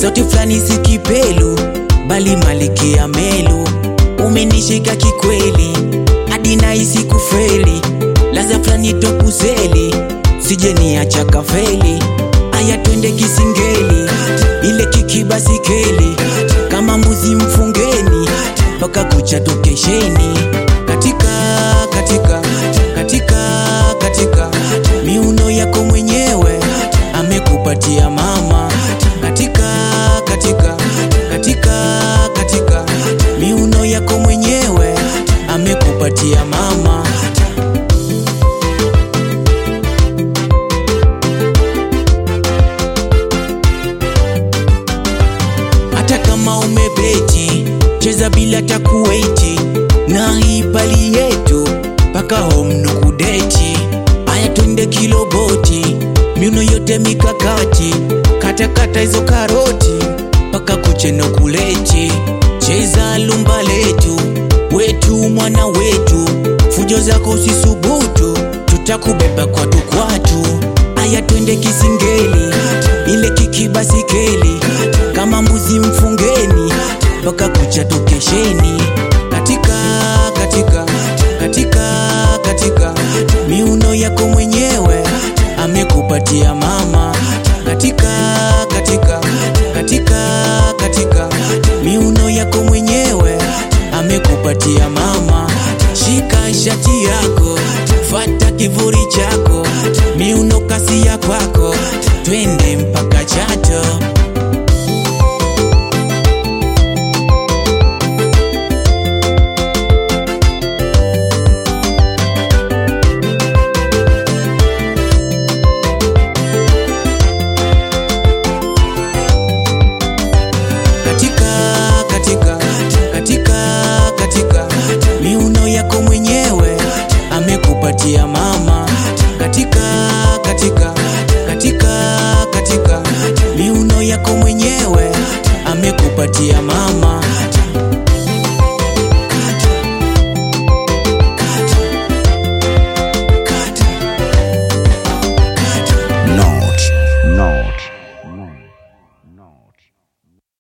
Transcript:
sauti fulani si kipelu bali malkia melu umenishika kikweli hadi nahisi kufeli laza fulani tokuzeli sije niacha kafeli aya twende kisingeli ile kikibasikeli kama mbuzi mfungeni mpaka kucha tokesheni katika katika katika katika miuno yako mwenyewe amekupatia mama katika katika katika katika miuno yako mwenyewe amekupatia mama hata kama umebeti cheza bila takuweti na hii pali yetu mpaka home nukudeti aya twende kiloboti miuno yote mikakati katakata hizo karoti mpaka kucheno kuleti cheza lumba letu wetu mwana wetu fujo zako usisubutu tutakubeba kwatu kwatu aya twende kisingeli ile kikibasikeli kama mbuzi mfungeni mpaka kucha tukesheni katika katika katika katika miuno yako mwenyewe amekupatia mama katika katika katika katika miuno yako mwenyewe amekupatia mama shika shati yako fata kivuri chako miuno kasi ya kwako twende mpaka chato katika katika katika katika miuno yako mwenyewe amekupatia